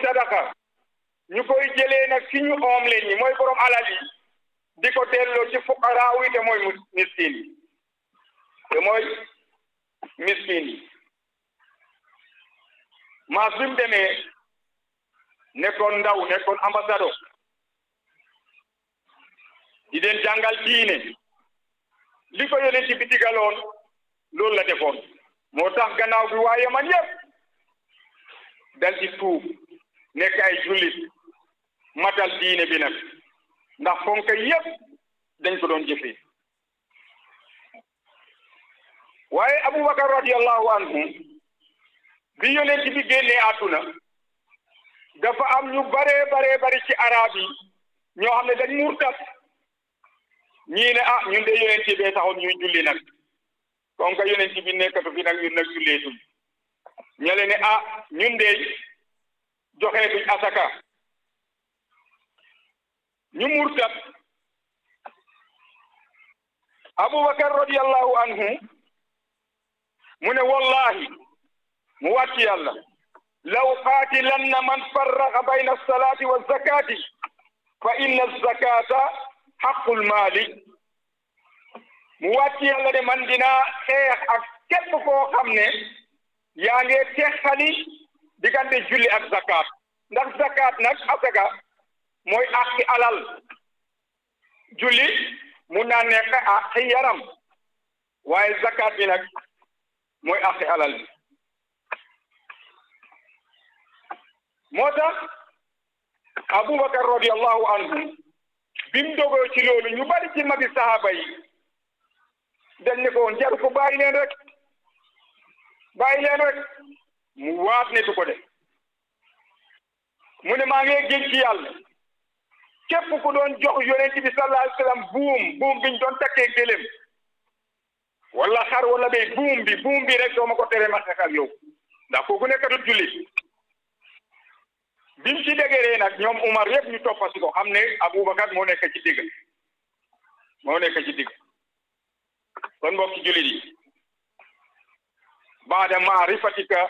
sadaqa ñu koy jëlee nag ci ñu oom leen ñi mooy borom alal yi di ko delloo ci fuqaraaw yi te mooy miskin yi te mooy miskin yi maas bi mu demee nekkoon ndaw nekkoon ambassadeur di leen jàngal diine li ko yónnee ci bitigaloon loolu la defoon moo tax gannaaw bi waaye man yëpp dal ci tuub nekk ay jullit matal diine bi nag ndax fonk yëpp dañ ko doon jëfee waaye Aboubacar radiyallahu anhu bi yonent bi génnee àdduna dafa am ñu baree baree bari ci arab yi ñoo xam ne dañ murtat ñii ne ah ñun de yonent bee taxoon ñuy julli nag comme que yonent bi nekkatu fi nag ñun nag julleetuñ ñale ne ah ñun de joxeetuñ asaka ñu murtat Aboubacar radiyallahu anhu mu ne wallahi mu wàcc yàlla law qaatilanna man farraqa bayna alsalati wa zakati fa inna alzakata xaqul maali mu wàcc yàlla de man dinaa xeex ak képp koo xam ne yaa ngi texali diggante julli ak zakat ndax zakat nag asaka mooy àqi alal julli mun naa nekk àqi yaram waaye zakat bi nag mooy àqi alal bi moo tax aboubacar radiallahu anhu bi mu dogoo ci loolu ñu bari ci magi sahaba yi dañ ne ko woon jaru ko bàyyi leen rek bàyyi leen rek mu waat ne du ko def mu ne maa ngi géej ci yàlla képp ku doon jox yonent bi sallallahu alayhi wa sallam buum buum biñ doon takkee gëlëm wala xar wala béy buum bi buum bi rek doo ma ko tere ma xeex ak yow ndax kooku nekkatul jullit bim ci dégéree nag ñoom Umar yëpp ñu toppasi ko xam ne Aboubacar moo nekk ci digg moo nekk ci digg kon mbokki jullit yi baada maarifatika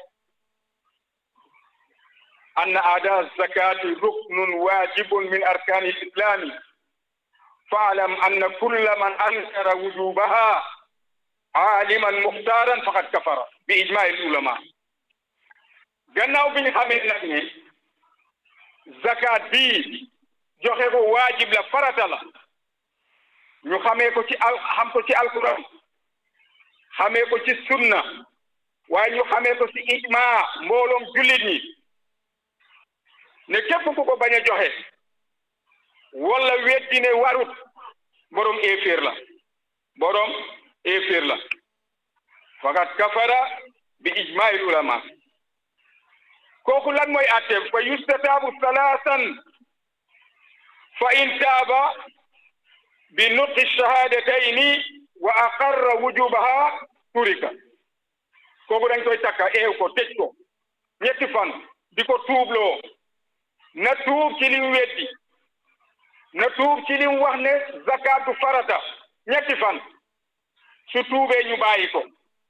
anna aada zakati ruknun wajibun min arkani lislami faalam anna kulla man ankara wujubaha aaliman muxtaaran faqad kafara bi ijmail ulama gannaaw bi ñu xamee nag ne zakat bii joxe ko waajib la farata la ñu xamee ko ci al xam ko ci alquran xamee ko ci sunna waaye ñu xamee ko ci ijma mbooloom jullit ñi ne képp ku ko bañ a joxe wala weddi ne warut borom éeféer la borom éeféer la fakat kafara bi ijmail ulama kooku lan mooy atteem fa yustataabu salaasan fa in taaba bi nutqi shahadatayni wa aqarra wujubaha turika kooku dañ koy takka eew ko tëj ko ñetti fan di ko tuubloo na tuub ci lim weddi na tuub ci lim wax ne zakatu farata ñetti fan su tuubee ñu bàyyi ko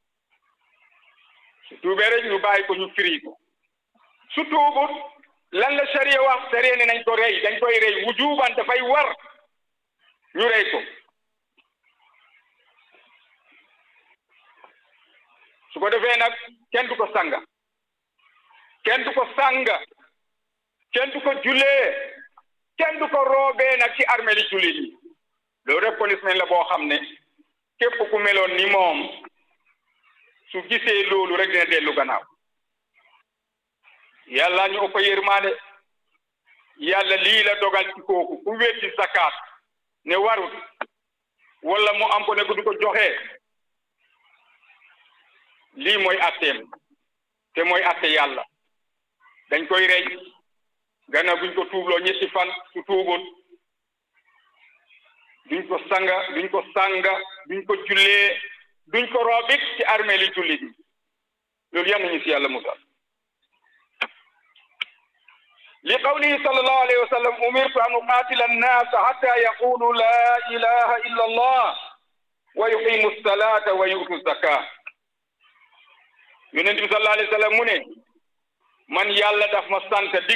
su tuubee rek ñu bàyyi ko ñu firi ko su tuubut lan la sariya wax sariya ne nañ ko rey dañ koy rey wujuban dafay war ñu rey ko su ko defee nag kenn du ko sanga kenn du ko sanga kenn du ko jullee kenn du ko roobee nag ci armée li jullit yi loolu rek policeman la boo xam ne képp ku meloon ni moom su gisee loolu rek dina dellu gannaaw yàlla ñu ëpp yërmaande yàlla lii la dogal ci kooku ku weddi zakat ne warut wala mu am ko ne ko du ko joxe lii mooy atteem te mooy atte yàlla dañ koy rey gannaaw buñ ko tuubloo ñetti fan su tuubut duñ ko sanga duñ ko sanga duñ ko jullee duñ ko roobit ci armée li jullit yi loolu yal nañu si yàlla musal li qawlihi sallallahu alayhi wa sallam umirtu an uqatila annasa hatta yaqulu la ilaha illa allah wa yuqimu salata wa yutu zaka yonent bi sallallahu alayhi wa sallam mu ne man yàlla daf ma sant